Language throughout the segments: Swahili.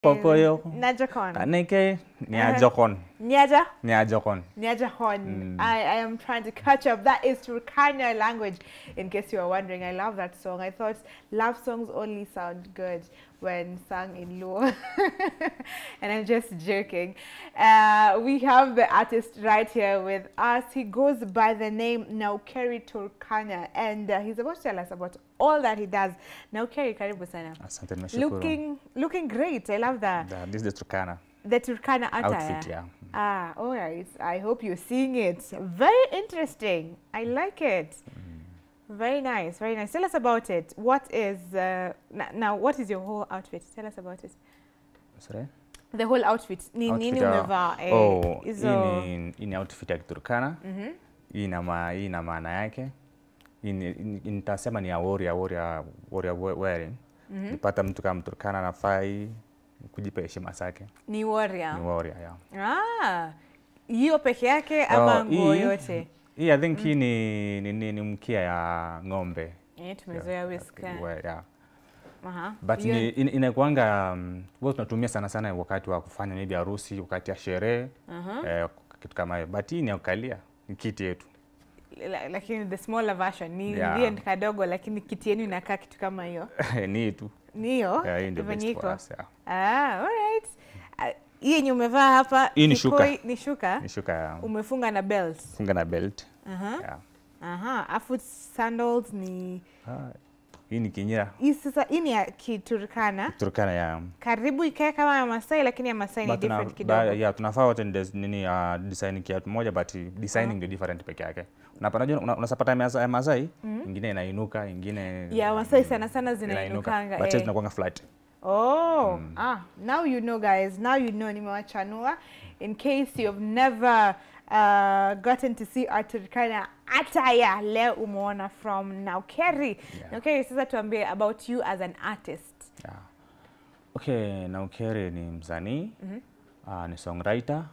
Popoyo. Najakon. Taneke Nyajokon. Nyaja? Nyajokon. Nyajahon. I, I am trying to catch up. That is Turkana language, in case you are wondering. I love that song. I thought love songs only sound good when sung in Luo. and I'm just joking. Uh, we have the artist right here with us. He goes by the name Naukeri Turkana, and uh, he's about to tell us about all that he does. Naukeri, karibu sana. Asante nimeshukuru. Looking, looking great. I love that. Da- This is the Turkana The Turkana attire. outfit, yeah. Ah, all right. I hope you're seeing it. Very interesting. I like it. Very nice, very nice. Tell us about it. What is uh, n- now? What is your whole outfit? Tell us about it. Sorry? The whole outfit. Ni Outfit nini ya- umevaa? Eh, Oh, hizo- hii ni- hii ni outfit ya Kiturkana. Mhm. Hii ina ma- hii ina maana yake. Hii ni- hii nitasema ni ya warrior, warrior, warrior we- wearing. Nipata mtu kama Mturkana anafai kujipa heshima zake. Ni warrior. Ni warrior, yeah. Ah, hiyo peke yake ama Oh, nguo hii- yote? Hii I think hii ni, ni, ni, ni mkia ya ng'ombe. Eh, tumezoea whisker. We- yeah. Aha. But Hiyo- ni, in, inakuanga um, huwa tunatumia sana sana wakati wa kufanya maybe harusi, wakati ya sherehe Aha. eh, kitu kama hiyo. But hii ni ya kukalia, ni kiti yetu. La- lakini the smaller version ni Yeah. ndiye ni kadogo, lakini kiti yenu inakaa kitu kama hiyo. ni hii tu. Ni hiyo Yeah, hii ndio venye best for iko. us, yeah. Ah, alright. Ah, Hii yenye umevaa hapa Hii ni kikoi- shuka. ni shuka Ni shuka ya umefunga na belt. funga na belt. Aha. Yeah. Aha, afu sandals ni Ah, hii ni kinyira. hii sasa hii ni ya Kiturkana. Turkana ya Karibu ikae kama ya Masai lakini ya Masai ni But tuna- different ba- kidogo. yeah, tunafaa wote ni des- nini uh, design kiatu moja but designing ndio different peke yake. Unapata unajua una- unasapata ya Masai- ya Masai, ingine inainuka, ingine Ya Masai sana sana inainuka. zinainukanga. But eh. sisi tunakuanga flat. Oh, ah, now you know guys. Now you know nimewachanua. In case you've never uh, gotten to see our Turkana attire, leo umeona from Naukeri. Yeah. Naukeri, sasa tuambie about you as an artist. Yeah. Okay, Naukere ni msanii uh, ni songwriter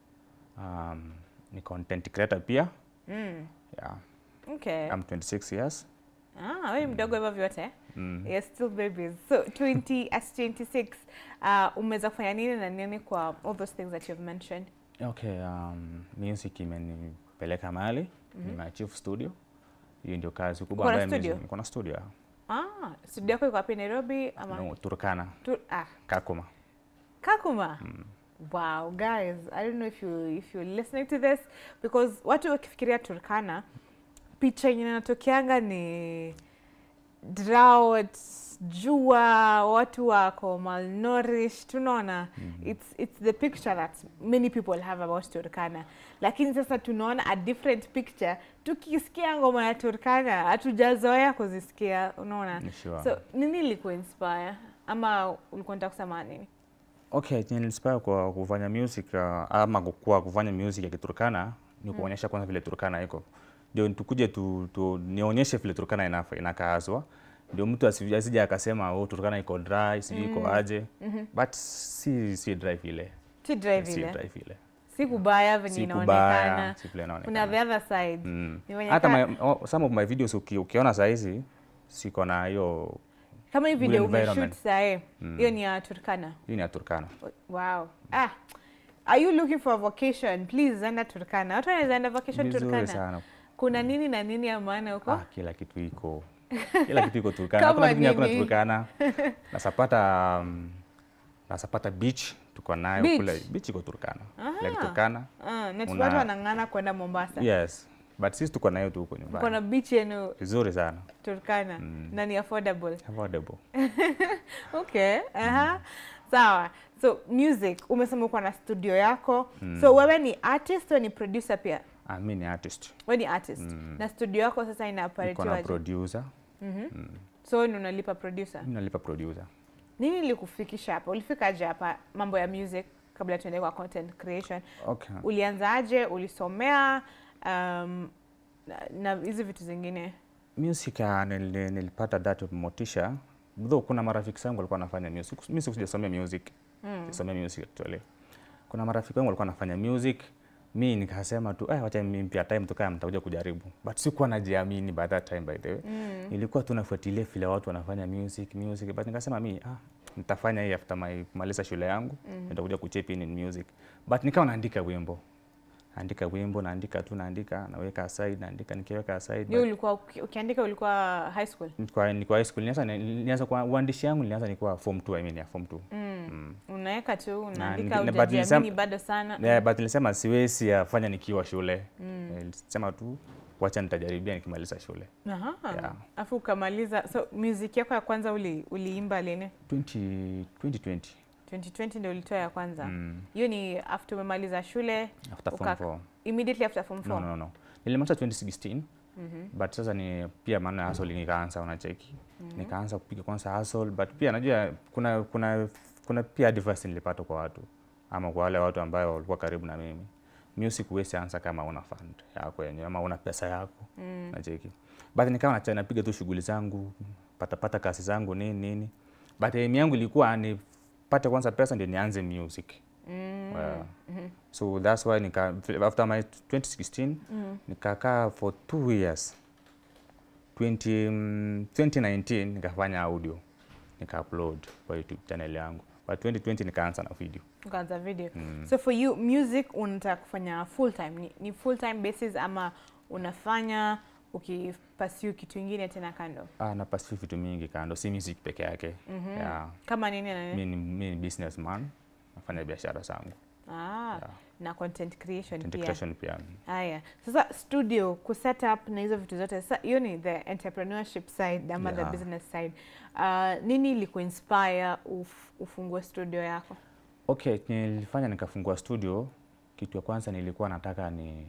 um, ni content creator pia Mm. yeah. Okay. I'm 26 years Ah, wewe mdogo hivyo vyote. mm. You're still babies. So 20 as 26 uh, umeweza kufanya nini na nini kwa all those things that you've mentioned? Okay, um, music imenipeleka mahali nimeachieve studio. Hiyo ndio kazi kubwa Uko na ambayo studio? music- niko na studio. yeah. Ah, studio yako iko wapi Nairobi ama No, Turkana, tu, ah, Kakuma. Kakuma. Wow, guys, I don't know if you if you're listening to this because watu wakifikiria Turkana picha yenye inatokeanga ni drought, jua, watu wako malnourished, tunaona it's it's the picture that many people have about Turkana. Lakini sasa tunaona a different picture tukisikia ngoma ya Turkana hatujazoea kuzisikia, unaona? Ni sure. So nini ilikuinspire ama ulikuwa unataka kusema nini? Okay, chenye inspire kwa kufanya music uh, ama kukua kufanya music ya Kiturkana ni kuonyesha kwanza vile Turkana iko. Ndio tukuje tu, tu nionyeshe vile Turkana inafa- inakaazwa. Ndio mtu asi- asije akasema oh, Turkana iko dry, sijui iko aje. But si si dry vile. Si drive Si ile. dry vile. Si kubaya venye Si inaonekana. kubaya, si vile Kuna inaonekana. the other side. Mm. Ni wenye Hata ka- my, oh, some of my videos uki, ukiona saa hizi siko na hiyo Kama hii good video umeshoot environment. sahi, hiyo ni ya Turkana. hii ni ya Turkana. Wow. Ah. Are you looking for a vacation? Please enda Turkana. Watu wanaweza enda vacation Vizuri Turkana. sana. Kuna nini na nini ya maana huko? Ah, kila kitu iko kila kitu iko Turkana. Kama Hakuna kitu hakuna nini? Turkana. Nasapata um, nasapata beach tuko nayo Beach? kule. Beach iko Turkana. Like Ah. Turkana. Ah, na Una- watu wanang'ana kwenda Mombasa. Yes. But sisi tuko nayo tu huko nyumbani. Kuna beach yenu Vizuri sana. Turkana na ni affordable. Affordable. Okay. Aha. Sawa. So music, umesema uko na studio yako. So wewe ni artist, wewe ni producer pia. Ah, mimi ni artist. Wewe ni artist. Na studio yako sasa ina Niko na operate producer. So wewe ndio unalipa producer. Mimi nalipa producer. Nini ilikufikisha hapa? Ulifikaje hapa mambo ya music kabla tuende kwa content creation? Okay. Ulianzaje? Ulisomea um, na- na hizi vitu zingine? Music ah, nili- nilipata that motisha. Though kuna marafiki zangu walikuwa wanafanya music. Mimi sijasomea music. Sijasomea music actually. Kuna marafiki wangu walikuwa wanafanya music. Mi nikasema tu eh, wacha mimi pia time tukae mtakuja kujaribu. But sikuwa najiamini by that time by the way. Nilikuwa tu nafuatilia vile watu wanafanya music, music but nikasema mi ah nitafanya hii after my kumaliza shule yangu nitakuja kuchip in in music but nikawa naandika wimbo naandika wimbo naandika tu naandika naweka aside naandika nikiweka aside Ndio ulikuwa uki- ukiandika ulikuwa high school? Nilikuwa nilikuwa high school nilianza nilianza kwa uandishi yangu nilianza nilikuwa form 2 I mean ya form 2 Mm. Unaweka tu ni- unaandika na- but hujajiamini nilisema- bado sana. yeah, but nilisema siwezi yafanya nikiwa shule nilisema tu wacha nitajaribia nikimaliza shule Aha. Yeah. Afu ukamaliza. So music yako ya kwanza uli, uliimba lini? 20 2020 2020 ndio ulitoa ya kwanza. mm. Hiyo ni after umemaliza shule after form Ukaka- 4 immediately after form 4. no, no, no. nilimaliza 2016 Mhm. but sasa ni pia maana ya hustle nikaanza unacheki nikaanza kupiga kwanza hustle but pia najua kuna kuna kuna pia advice nilipata kwa watu ama kwa wale watu ambao walikuwa karibu na mimi music huwezi anza kama una fund yako yenyewe ama una pesa yako Mm. nacheki but nikawa nacha- napiga tu shughuli zangu patapata kazi zangu nini nini but aim yangu ilikuwa nipate kwanza pesa ndio nianze music Mm. Well, Mhm. so that's why nika, after my 2016 Mm. nikakaa for two years 20, mm, 2019 nikafanya audio nika upload kwa youtube channel yangu but 2020 nikaanza na video Ukaanza video. mm. So for you music unataka kufanya full time ni, ni full time basis ama unafanya ukipursue kitu ingine tena kando? ah, na pursue vitu mingi kando si music peke yake Mhm. yeah. Kama nini na nini? mi ni mi ni businessman nafanya biashara zangu Ah, yeah. na content creation Content pia. creation pia Haya, sasa studio ku set up na hizo vitu zote, sasa hiyo ni the entrepreneurship side ama the Yeah. business side. Uh, nini ilikuinspire uf, ufungue studio yako? okay nilifanya nikafungua studio kitu ya kwanza nilikuwa nataka ni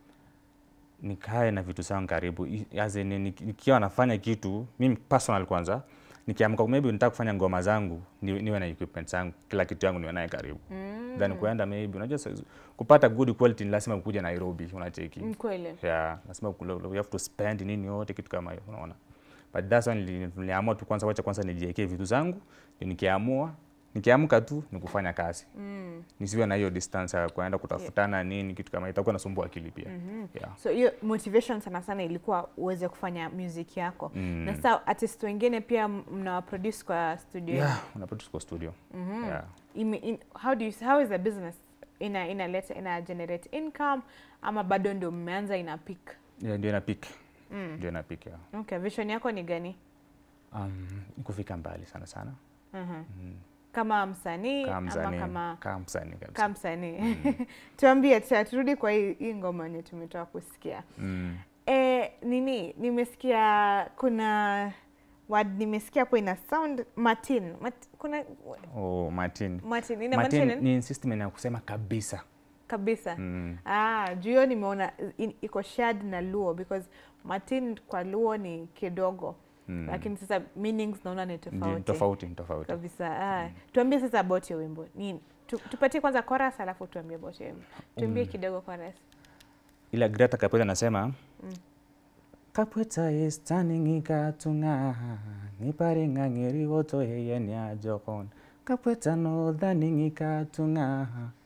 nikae na vitu zangu karibu I- as in, ni- nikiwa nafanya kitu mimi personal kwanza nikiamka maybe nitaka kufanya ngoma zangu ni, niwe na equipment zangu kila kitu yangu niwe naye karibu Mm. then kuenda maybe unajua sa- kupata good quality ni lazima kuja Nairobi unacheki Mm, Kweli. yeah lazima ukule- you have to spend nini yote kitu kama hiyo unaona but that's why nili- niliamua tu kwanza wacha kwanza nijiwekee vitu zangu ndio nikiamua nikiamka tu ni kufanya kazi Mm. nisiwe na hiyo distance ya kuenda kutafutana nini kitu kama hiyo, itakuwa nasumbua akili pia Mhm. yeah. So hiyo motivation sana sana ilikuwa uweze kufanya music yako. Mm. Na sasa artist wengine pia mnawa produce kwa studio. yenu. yeah, unaproduce kwa studio Mhm. yeah. Ime- in, how do you how is the business ina inaleta ina generate income ama bado ndio mmeanza ina peak? Yeah, ndio ina peak Mm. ndio ina peak yeah. Okay, vision yako ni gani? um, ni kufika mbali sana sana Mhm. mm. Kama msanii kama ama msanii kama kama msanii kabisa kama msanii. Tuambie tena, turudi kwa hii, hii ngoma yenye tumetoka kusikia. mm. E, nini nimesikia kuna word nimesikia hapo ina sound Martin. Mat, kuna oh, Martin Martin inamaanisha Martin nini? ni system ya kusema kabisa Kabisa. mm. Ah, juu hiyo nimeona in- iko shared na Luo because Martin kwa Luo ni kidogo Mm. lakini sasa meanings naona ni Ndio, ni tofauti tofauti ni tofauti kabisa. Ah, tuambie sasa about hiyo wimbo. Ni tu, tupatie kwanza chorus alafu tuambie about hiyo wimbo. Tuambie Mm. kidogo chorus. ila Greta Kapweta anasema Mm. Kapweta is turning ikatunga niparinga ngiri woto yeye ni ajokon Kapweta no dhaning ikatunga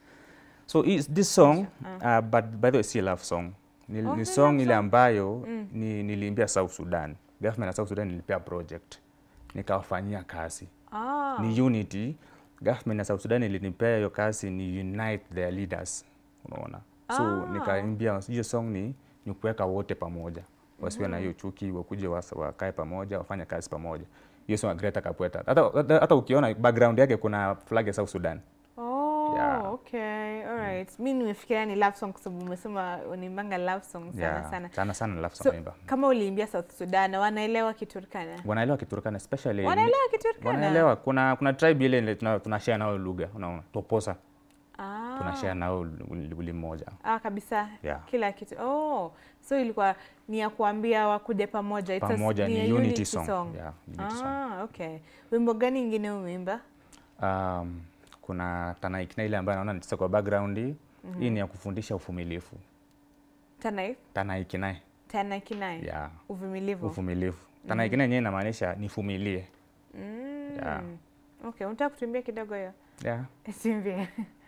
so is this song uh, but by the way si love song ni, Oh, ni si song love ile song. ambayo Mm. ni, niliimbia South Sudan government ya South Sudan nilipea project nikawafanyia kazi Ah. ni unity government ya South Sudan ilinipea hiyo kazi ni unite their leaders unaona so Ah. nikaimbia hiyo song ni ni kuweka wote pamoja wasiwe na hiyo chuki wakuje wasa- wakae pamoja wafanye kazi pamoja hiyo song ya Greta Kapweta hata, hata, hata ukiona background yake kuna flag ya South Sudan Oh, Yeah. okay. All right. Mi nimefikiria ni love song kwa sababu umesema unimbanga love song sana yeah. sana. sana sana love song So, naimba kama uliimbia South Sudan wanaelewa Kiturkana? wanaelewa Kiturkana especially Wanaelewa Kiturkana? wanaelewa kuna kuna tribe ile ile tuna, tuna share nao lugha unaona Toposa Ah. tuna share nao uli mmoja Ah, kabisa. Yeah. Kila kitu. Oh, so ilikuwa ni ya kuambia wakuje pamoja. It's a- pamoja a ni unity song, Yeah, unity song. Ah, okay. Wimbo gani ingine umeimba? Um, kuna Tanaikna ile ambayo naona nitisa kwa background hii hii ni ya kufundisha uvumilivu. Tanai? Tanaikna Tena kinai. ya Uvumilivu. uvumilivu. Tanaikna yenyewe inamaanisha nivumilie. Mm. Yeah. Okay, unataka kutuimbia kidogo hiyo? Yeah. Tuimbie.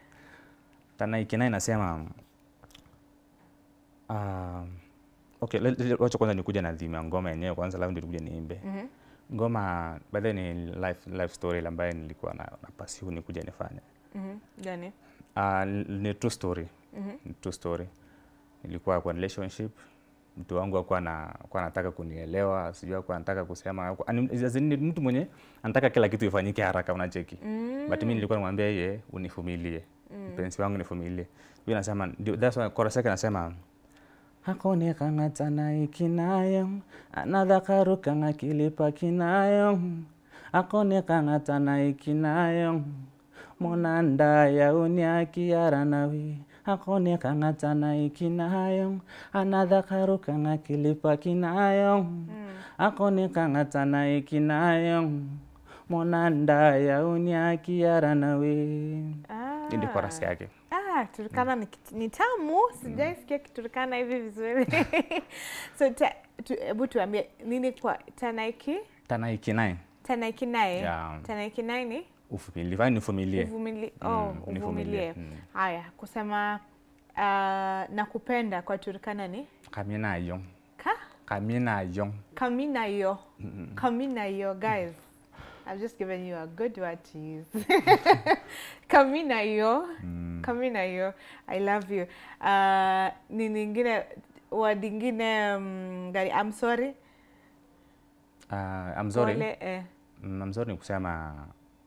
Tanaikna inasema um, okay, le- le- wacha kwanza nikuja na dhima ya ngoma yenyewe kwanza, alafu ndio tukuje niimbe. Mhm. ngoma by the way ni life, life story ambaye nilikuwa na, na pursue ni kuja nifanye Mhm. Gani? uh, ni true story Mhm. ni true story nilikuwa kwa relationship mtu wangu akuwa na akuwa anataka kunielewa sijui akuwa anataka kusema hakuwa- ani- as in ni mtu mwenye anataka kila kitu ifanyike haraka unacheki Mm. but mimi nilikuwa namwambia yeye unifumilie mpenzi wangu nifumilie hiyo nasema ndio that's why chorus yake nasema akone kang'atana ikinayo anadhakaru kanga kilipa kinayo akone kang'atana ikinayo monanda yauniakiaranawi akone kang'atana ikinayo anadhakaru kanga kilipa kinayo akone kang'atana ikinayo monanda yauniakiaranawi Ah. hii ndio chorus yake Ah, Turkana ni, kit- ni tamu. Sijaisikia Kiturkana hivi vizuri. so ta- tu- hebu tuambie nini kwa Tanaiki? tanaiki naye Tanaiki naye. Yeah. Tanaiki naye ni uvumilie fanya nivumilie uvumili, Mm, oh, nivumilie. uvumilie. Mm. Haya, kusema uh, nakupenda kwa Turkana ni kaminayo ka kaminayo kaminayo. Kaminayo, guys. I've just given you a good word to use. Kaminayo. Kaminayo. I love you. Uh, ni nyingine word ingine um, gani? I'm sorry. uh, I'm sorry Pole, eh. Mm, I'm sorry ni kusema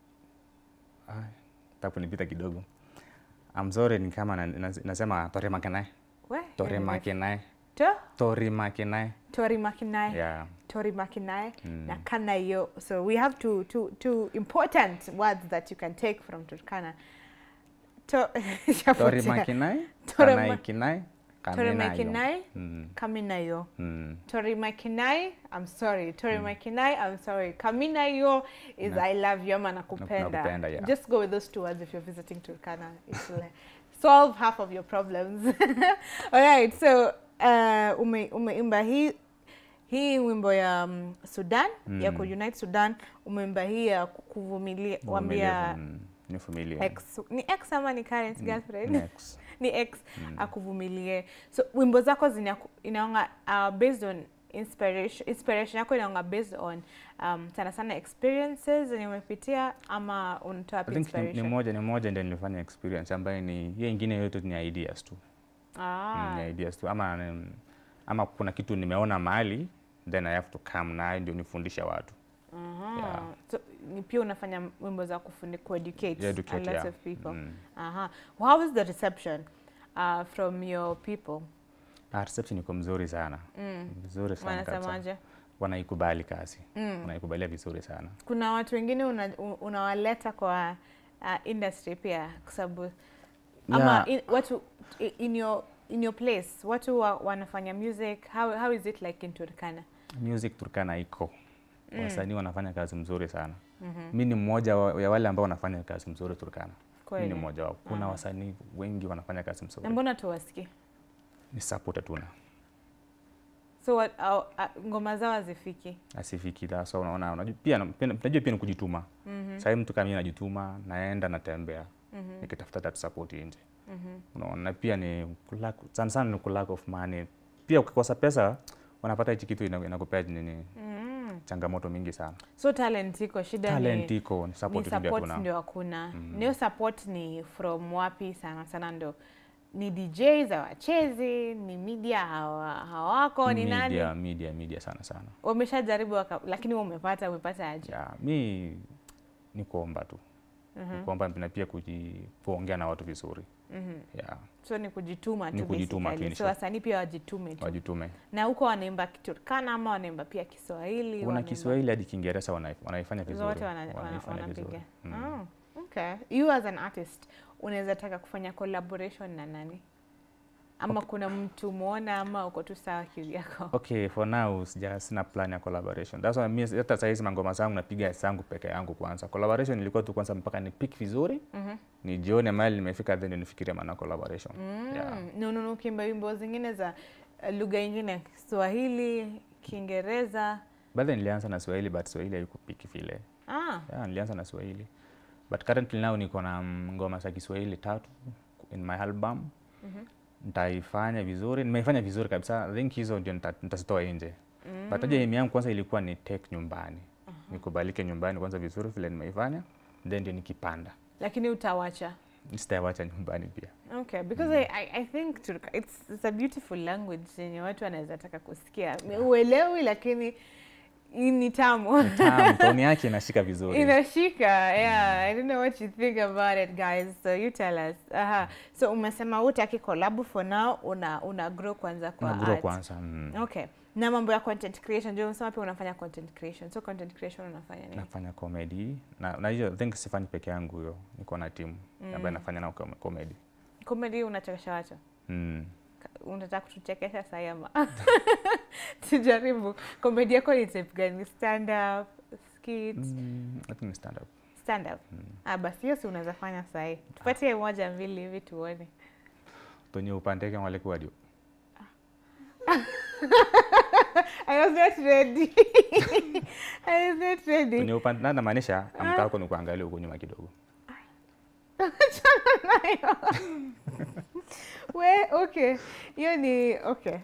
takunipita kidogo I'm sorry ni kama na, na, nasema torimakenae We, torimakenae To? torimakenae Tori makinai. yeah Tori makinai. Na kanayo. So we have two, two, two important words that you can take from Turkana. To, torimakenae Torima- kanaikinae Tori kaminayo makinai. Mm, Kaminayo. mm. Tori makinai. I'm sorry. Tori makinai. I'm sorry. Kaminayo is Na- I love you ama nakupenda. nakupenda, yeah. Just go with those two words if you're visiting Turkana. It will uh, solve half of your problems. All right. So uh, ume, umeimba hii hii wimbo ya um, Sudan ya ku Unite Sudan umeimba hii ya ku- kuvumilia wambia Mm, nivumilie ex ni ex ama ni current girlfriend Next. ni ex akuvumilie so wimbo zako zina inaonga uh, based on inspiration inspiration yako inaonga based on um, sana sana experiences zenye umepitia ama unatoa I wapi think ni, ni inspiration moja ni moja ndio nilifanya experience ambayo ni hiyo ingine yote ni ideas tu ah, ni ideas tu ama mm, ama kuna kitu nimeona mahali then I have to come nayo ndio nifundishe watu aha. yeah. so ni pia unafanya wimbo za kufundi kueducate Yeah, educate, a lot yeah. of people Mm. aha how was the reception uh, from your people Ah, reception iko mzuri sana mm. vizuri sana kabisa. wanasemaje wanaikubali kazi mm. wanaikubalia vizuri sana kuna watu wengine una- u- unawaleta kwa uh, industry pia kwa sababu ama Yeah. in, watu i- in your, in your place watu wa, wanafanya music how, how is it like in Turkana music Turkana iko wasanii wanafanya kazi mzuri sana Mhm. mi ni mmoja wa- ya wale ambao wanafanya kazi mzuri Turkana mi kweli ni mmoja wao kuna Aha. wasanii wengi wanafanya kazi na mzuri mbona tuwasiki ni support hatuna so what, uh, uh, ngoma zao hazifiki asifiki la so unaona unajua pia pia- najua pia ni kujituma Mhm, sahii mtu kama mimi najituma naenda natembea mhm, nikitafuta that support nje mhm. unaona na pia ni kulack, sana sana ni lack of money pia ukikosa pesa wanapata hichi kitu ina- inakupea nini Mm. changamoto mingi sana so talent iko shida talent ni, iko ni ni support tu ndio support hakuna ndio hakuna Mhm. niyo support ni from wapi sana sana ndo ni DJs hawachezi ni media hawa, hawako ni nani media media media sana sana wameshajaribu waka- lakini wewe umepata umepata aje yeah, mi ni kuomba tu Mhm, ni kuomba na pia kuji, kuongea na watu vizuri mhm. yeah, so ni kujituma Ni tu kujituma basically. tu, so wasanii pia wajitume tu wajitume na huko wanaimba kiturkana ama wanaimba pia kiswahili kuna wanaimba- Kiswahili hadi Kiingereza wana- wanaifanya vizuri zote wana- wana- wanaifanya wanapiga vizuri mm. oh, okay you as an artist unaweza taka kufanya collaboration na nani ama kuna mtu muona ama uko tu sawa kivyako Okay, for now sija sina plan ya collaboration. That's why mimi hata saa hizi mangoma zangu napiga zangu peke yangu kwanza. Collaboration ilikuwa tu kwanza mpaka ni pick vizuri, Mhm. nijione mahali nimefika then nifikirie maana collaboration. Mm. Yeah. No, no, no, ukiimba wimbo zingine za uh, lugha ingine Kiswahili, Kiingereza. Baadhi nilianza na Swahili but Swahili haikupiki vile. Ah, Yeah, nilianza na Swahili. But currently now niko na mm, ngoma za Kiswahili tatu in my album. mhm. Nitaifanya vizuri, nimeifanya vizuri kabisa. I think hizo ndio nita- nitazitoa nje. Mm. But hoja aim yangu kwanza ilikuwa ni take nyumbani. nikubalike nyumbani kwanza vizuri vile nimeifanya, then ndio nikipanda. lakini utawacha Sitawacha nyumbani pia. Okay, because I, I, I think Turk, it's, it's a beautiful language yenye watu wanaweza taka kusikia. Uelewi lakini hii ni tamu. Tamu, toni yake inashika vizuri. Inashika. Yeah, I don't know what you think about it guys. So you tell us. Aha. So umesema hutaki collab for now, una una grow kwanza kwa Una grow art. kwanza. Mm. Okay. Na mambo ya content creation, ndio umesema pia unafanya content creation. So content creation unafanya nini? Nafanya comedy na na hiyo I think sifanyi peke yangu hiyo. Niko na timu ambayo nafanya nao com- comedy. Comedy unachekesha watu. Mm. Ka- unataka kutuchekesha sahi ama tujaribu komedi yako ni type gani stand up skit Mm, I think ni stand up. stand up ah basi hiyo si unaweza fanya sahi tupatie moja mbili hivi tuone Tonye upandeke wale kwa dio. i was not ready i was not ready Tonye upande na namaanisha amka wako ni kuangalia huko nyuma kidogo. we okay hiyo ni okay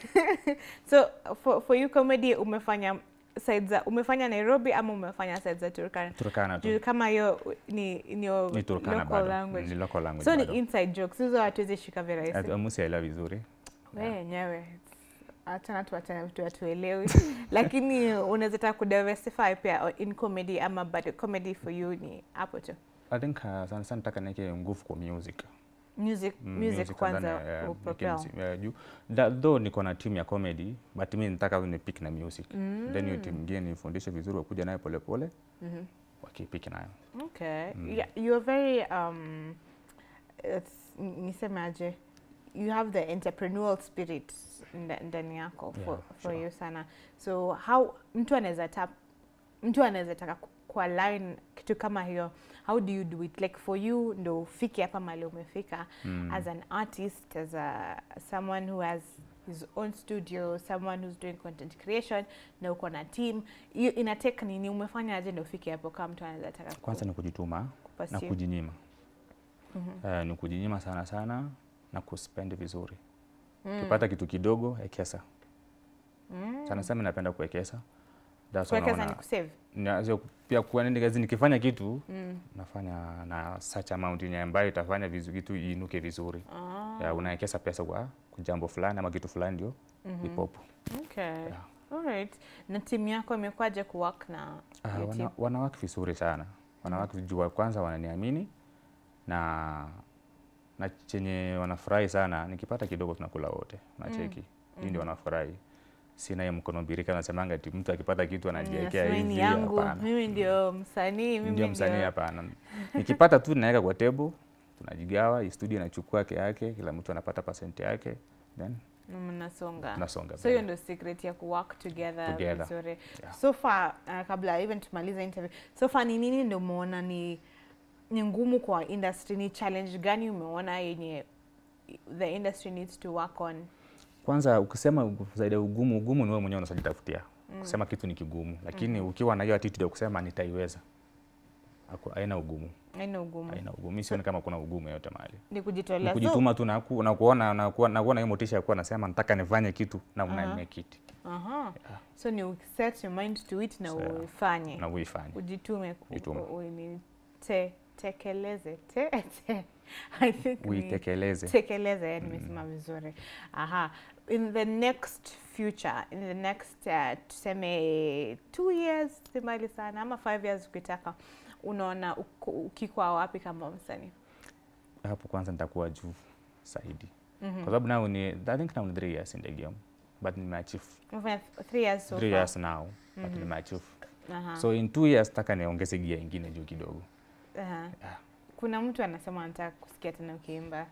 so for, for you comedy umefanya side za umefanya Nairobi ama umefanya side za Turkana Turkana tu. juu kama hiyo ni ni your Ni Turkana local bado. language Ni local language. so ni bado. inside jokes hizo hatuwezi shika virahisi Amusi aelewa vizuri. we yenyewe achana tu achana vitu hatuelewi lakini unaweza taka kudiversify pia in comedy ama but comedy for you ni hapo tu I think uh, sana sana nataka niweke nguvu kwa music. music Mm, music kwanza ndani ya- ya- upropel niweke msi- ya juu. Da- Though niko na team ya comedy but mimi nataka ni pick na music. Then hiyo team nyingine nifundishe vizuri wakuja nayo pole pole. Mhm. Wakipiki nayo. okay yeah, you're very um it's, niseme aje you have the entrepreneurial spirit nda- ndani yako for, Yeah, for sure. you sana so how mtu anaweza tap mtu anaweza taka ku- kwa line kitu kama hiyo how do you do it like for you ndo ufike hapa mali umefika Mm. as an artist as a someone who has his own studio someone who's doing content creation na uko na team hiyo ina take nini umefanya aje ndo ufike hapo kama mtu anaweza taka ku- Kwanza ni kujituma na kupursue? kujinyima. Eh, ni kujinyima sana sana na kuspend vizuri. Ukipata kitu kidogo ekesa. Sana sana napenda kuwekeza. That's why kuwekeza ni naona- kusave na sio pia kuwa nini kazi nikifanya kitu nafanya na such amount yenye ambayo itafanya vizu kitu iinuke vizuri. ah, Ya, unawekeza pesa kwa kwa jambo fulani ama kitu fulani ndio ipopo. okay Yeah. alright na timu yako imekuwaje kuwork na Ah, hiyo wana, team? wanawake vizuri sana. Wanawake juu kwanza wananiamini na na chenye wanafurahi sana nikipata kidogo tunakula wote. Unacheki. Hii ndio wanafurahi. Sina hiyo mkono birika nasemanga ati mtu akipata kitu anajiwekea Nasema hii ni hivi yangu hapana. mimi ndio msanii mimi ndio msanii hapana. Nikipata tu naweka kwa table, tunajigawa, hii studio inachukua yake yake, kila mtu anapata percent yake, then mnasonga tunasonga so hiyo mbele. ndio secret ya kuwork together, Together. vizuri Yeah. so far uh, kabla even tumaliza interview so far ni nini ndio umeona ni ni ngumu kwa industry ni challenge gani umeona yenye the industry needs to work on Kwanza ukisema zaidi ya ugumu, ugumu ni wewe mwenyewe unajitafutia. Kusema kitu ni kigumu, lakini ukiwa na hiyo attitude ya kusema nitaiweza, haku- haina ugumu, haina ugumu haina ugumu. Mimi sioni kama kuna ugumu yote mahali. ni Ni kujitolea so, kujituma tu na ku- na kuona na kuwa- na kuona hiyo motisha ya kuwa nasema nataka nifanye kitu na una Aha. make it aha. so ni set your mind to it na So, uifanye na uifanye. ujitume ku- Jitume. u- u- ni- te, tekeleze te, te. I think ni- Uitekeleze. tekeleze yani nimesema vizuri aha in the next future in the next uh, tuseme two years si mbali sana ama five years ukitaka unaona uko- ukikwa wapi kama msanii hapo kwanza nitakuwa juu zaidi kwa sababu now ni I think now ni three years in the game but nimeachieve umefanya th- three years so three far years now but nimeachieve aha so in two years taka niongeze gia ingine juu kidogo aha Yeah. kuna mtu anasema anataka kusikia tena ukiimba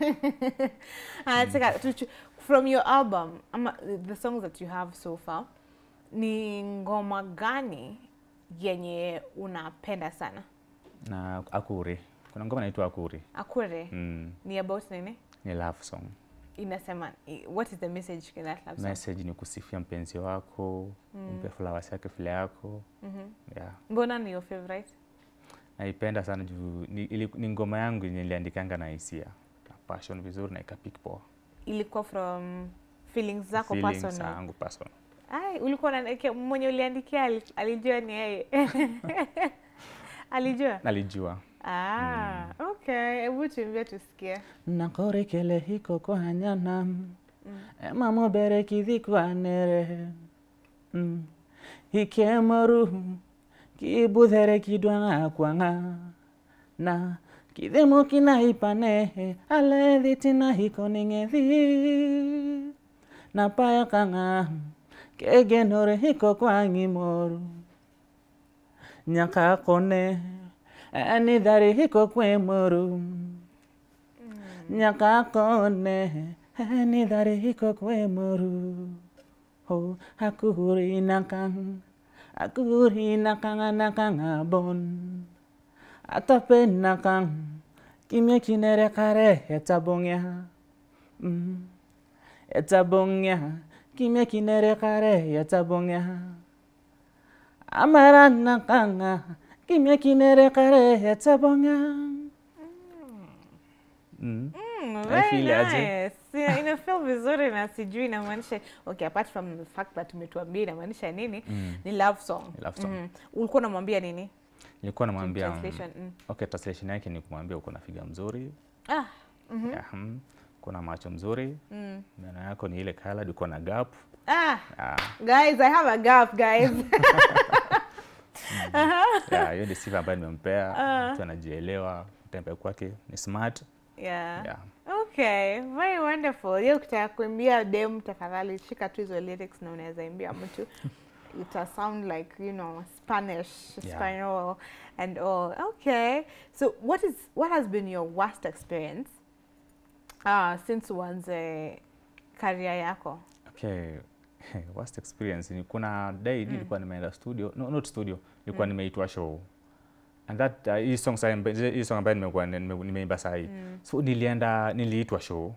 anataka tuchu- from your album ama the songs that you have so far ni ngoma gani yenye unapenda sana na akuri kuna ngoma inaitwa akuri akure mm, ni about nini ni love song inasema i- what is the message in that love song message ni kusifia mpenzi wako umpe flowers yake vile yako Mhm. yeah mbona ni your favorite naipenda sana juu ni, ili, ni ngoma yangu yenye niliandikanga na hisia na passion vizuri na ikapik poa ilikuwa from feelings zako Feelings personal zangu personal Ai, ulikuwa na mwenye uliandikia ali- alijua ni yeye. alijua? nalijua Ah, okay. Hebu tuimbie tusikie. nakorekele hiko kwanyanam emamobere kidhikwanere mm. hikemoru kibudhere kidwang'a kwang'a na kidhemo kinahipanehe aledhitina hiko ning'edhi napaya kang'a kegenore hiko kwang'imoru nyaka kone enidhari hiko kwemoru nyaka kone enidhari hiko kwemoru ho akuri nakang akuri nakang nakang abon atape nakang kimye kinere kare etabongya mm. etabongya kimye kinere kare etabongya amara nakanga kimye kinere kare etabongya mm. Mm, I very feel aje. nice. Yeah, ina feel vizuri na sijui inamaanisha okay, apart from the fact that umetuambia inamaanisha nini ni love song. Ni love song. Mhm. Ulikuwa unamwambia nini? nilikuwa namwambia mm, Translation, mm. okay translation yake ni kumwambia uko na figa mzuri Ah, yeah, mm, kuna macho mzuri mm. meno yako ni ile colored uko na gap ah, ah, guys, I have a gap, guys. yeah, hiyo ni sifa ambayo nimempea mtu anajielewa kutembea kwake ni smart yeah. yeah. Okay, very wonderful. Hiyo ukitaka kuimbia dem tafadhali shika tu hizo lyrics na unaweza imbia mtu. Ita sound like, you know, Spanish, Yeah. Espanol and all. Okay. So what is what has been your worst experience uh, since uanze career yako? Okay. worst experience ni kuna day nilikuwa nimeenda studio no, not studio nilikuwa nimeitwa show and that uh, hii song sasa hii song ambayo nimekuwa nime- nimeimba saa hii so nilienda niliitwa show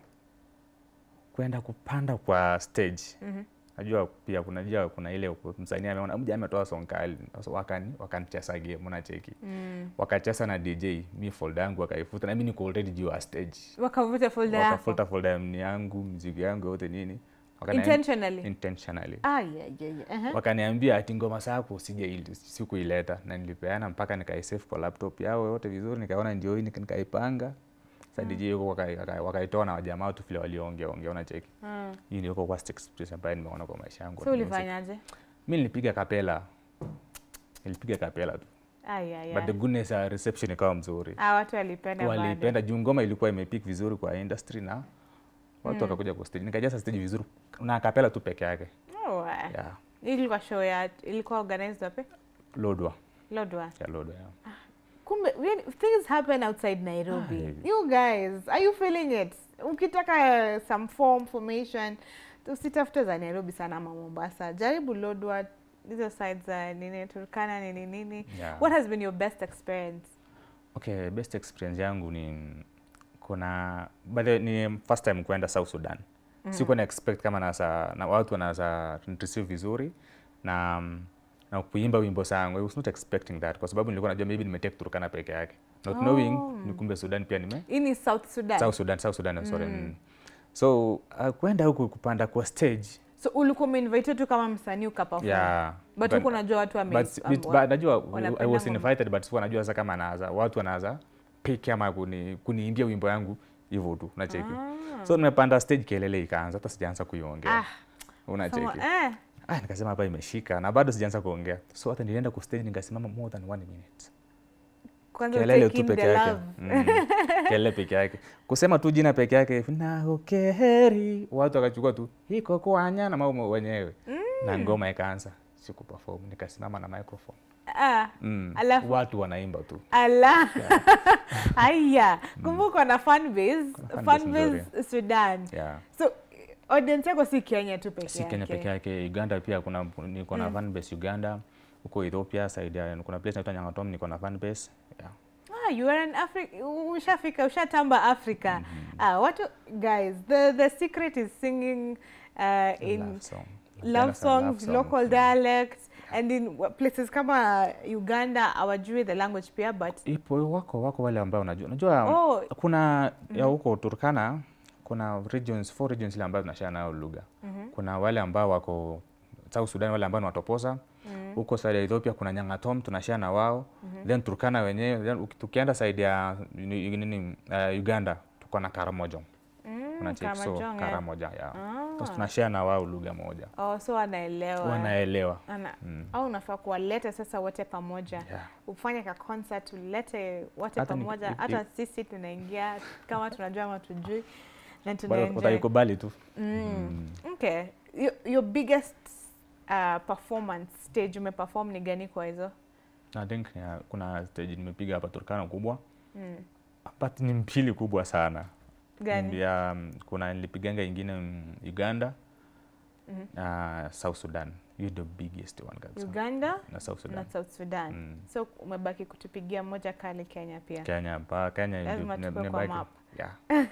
kwenda kupanda kwa stage najua pia kuna jua kuna ile msanii ameona mja ametoa song kali so wakani wakanicheza game unacheki wakacheza na DJ mi folder yangu wakaifuta na mimi niko already juu ya stage Wakavuta folder yako wakafuta folder ni yangu mziki yangu yote nini Wakani- intentionally. intentionally Ah, yeah, yeah, yeah. Uh-huh. wakaniambia ati ngoma zako usije sikuileta na nilipeana mpaka nikaisave kwa laptop yao yote vizuri nikaona ndio hii nika- nikaipanga sasa DJ yuko waka- waka- wakaitoa na wajamaa tu vile waliongea ongea unacheki Mm. hii ndio worst experience ambayo nimeona kwa maisha yangu So ya music. ulifanyaje? mi nilipiga kapela nilipiga kapela tu Ah, yeah, but the yeah. goodness ya reception ikawa mzuri Ah, watu walipenda bado. walipenda juu ngoma ilikuwa imepick vizuri kwa industry na watu wakakuja kwa stage nikajaza stage vizuri na kapela tu peke yake Oh, uh, yeah. hii ilikuwa show ya ilikuwa organized wapi? lodwa Lodwar. ya lodwa yeah. Kumbe when things happen outside Nairobi. Ai. You guys, are you feeling it? Ukitaka some form formation, usitafute za Nairobi sana ama Mombasa. Jaribu Lodwar, hizo sides za nini Turkana nini nini. Yeah. What has been your best experience? Okay, best experience yangu ni kuna by the ni first time kwenda South Sudan. Mm. Sikuwa na expect kama nasa, na watu wanaweza receive vizuri na na kuimba wimbo zangu. I was not expecting that kwa sababu nilikuwa najua maybe nimetake Turkana peke yake. Not Oh. knowing ni kumbe Sudan pia nime Hii ni South Sudan. South Sudan, South Sudan, sorry. Mm. So uh, kwenda huku kupanda kwa stage So ulikuwa umeinvited tu kama msanii ukaperform. yeah, But huko unajua watu wame but, but, but najua I wanapenda was ngoma. invited but sikuwa najua sasa kama anaza watu wanaza pick ama kuni, kuniimbia wimbo yangu hivyo tu unacheki so nimepanda stage kelele ikaanza hata sijaanza kuiongea Ah, unacheki Someone- eh. ah, nikasema hapa imeshika na bado sijaanza kuongea so hata nilienda ku stage nikasimama more than one minute Kwanza kelele take tu in peke the yake love. mm. kelele peke yake kusema tu jina peke yake naokeheri watu wakachukua tu hiko kwanya na mambo wenyewe na ngoma ikaanza siku perform nikasimama na microphone Ah, mm. Alafu- watu wanaimba tu ala haya kumbuka na fan base fan fan base base Sudan yeah. so audience yako si Kenya tu peke si Kenya peke yake Uganda pia kuna niko na fan base Uganda huko Ethiopia side ya kuna place inaitwa Nyangatom niko na fan base yeah. Ah, you are an Africa ushafika ushatamba Africa ah, watu guys the the secret is singing uh, in love song love Napenda sana songs, love local Mm. dialects and in wa- places kama Uganda hawajui the language pia but ipo wako wako wale ambao unajua unajua Oh. kuna ya huko Turkana kuna regions four regions ile ambazo tunashare nayo lugha kuna wale ambao wako South Sudan wale ambao ni watoposa huko side ya Ethiopia kuna Nyangatom tunashare na wao then Turkana wenyewe then uki- tukienda side ya nini nini, uh, Uganda tuko na Karamoja Mm, unacheki so Karamojong, eh. Karamoja yeah. Ah. so tunashare na wao lugha moja Oh, so wanaelewa wanaelewa Ana, au unafaa kuwaleta sasa wote pamoja yeah. ufanye ka concert ulete wote Hata ni- pamoja if- hata if- sisi tunaingia kama tunajua ama tujui na Bado tunaenjoy wataikubali tu mm. okay your, your biggest uh, performance stage umeperform ni gani kwa hizo I think yeah, kuna stage nimepiga hapa Turkana kubwa mm. but ni mbili kubwa sana gani ya mm, kuna nilipiganga ingine mm, Uganda Mhm. na South Sudan hiyo ndio biggest one kabisa uganda na South Sudan na south sudan Mm. so umebaki kutupigia moja kali kenya pia Kenya pa Kenya Lazima ndio- tukue ne- kwa nebaki- map. yeah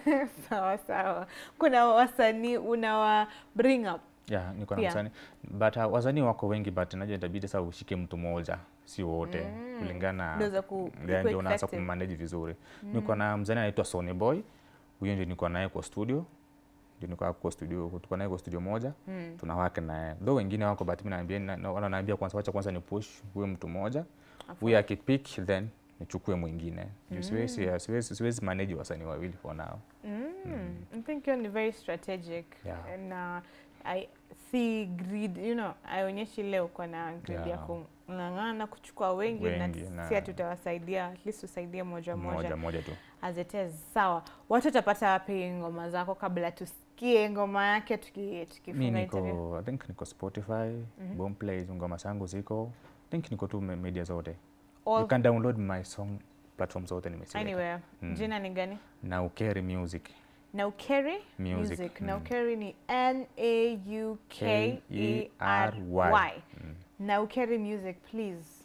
sawa sawa kuna wasanii unawa bring up yeah niko na Pia. msanii but uh, wasanii wako wengi but najua itabidi sasa ushike mtu mmoja si wote Mm. kulingana Ndio za ku- Yeah, ikuwe ndio unaanza effective. kummanage vizuri niko na mzani anaitwa Sony Boy huyo ndio niko naye kwa studio ndio niko hapo kwa studio tuko naye kwa studio moja Mm. tunawake naye though wengine wako but mimi naambia na- na- wananiambia kwanza wacha kwanza ni push huyo mtu mmoja huyo akipick then nichukue mwingine Juu siwezi siwezi siwezi manage wasanii wawili for now Mm. I think hiyo ni very strategic Yeah. na I see greed, you know, aionyeshi leo uko na greed ya Yeah. kung'ang'ana kuchukua wengi, Wengi, na na- si tutawasaidia at least usaidie moja moja, moja moja tu as it is. Sawa, watu watapata wapi ngoma zako kabla tusikie ngoma yake tuki, mi tukifunga interview? niko I think niko Spotify Boomplay ngoma zangu ziko I think niko tu me- media zote you All, can download my song platform zote nimesiweka anywhere. Mm. Jina ni gani? na Ukeri Music Naukeri Music, mm. Naukeri ni N A U K E R K-E-R-Y. Y. Naukeri Music, please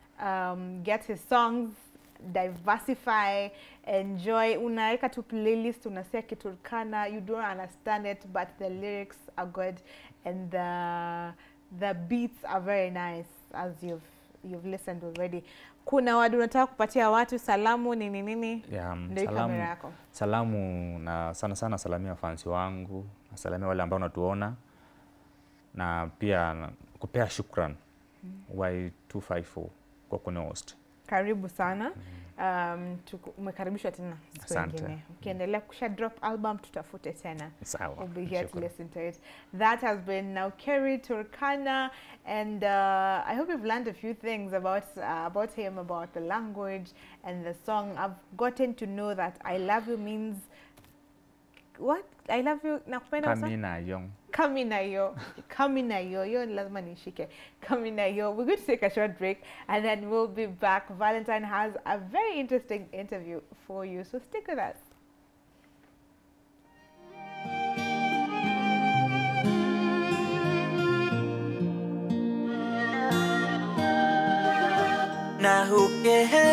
um, get his songs, diversify, enjoy. Unaweka tu playlist, unasikia Kiturkana, you don't understand it, but the lyrics are good and the the beats are very nice as you've you've listened already. Kuna wadu unataka kupatia watu salamu nini nini? yeah, Ndio hii kamera salamu, yako. salamu na sana sana salamia fansi wangu nasalamia wale ambao natuona na pia na- kupea shukran Y254 kwa kunihost Karibu sana. Um, tuku- umekaribishwa tena siku Asante. ingine. Ukiendelea kusha drop album tutafute tena. sawa We'll be here to shukran. listen to it. That has been now Kerry Turkana, and uh, I hope you've learned a few things about uh, about him, about the language and the song. I've gotten to know that "I love you" means what? I love you. Nakupenda wasa? Kamina Young Kami na yo, kami na yo, yo lazima nishike. Kami na yo. We're going to take a short break and then we'll be back. Valentine has a very interesting interview for you, so stick with us. na hukere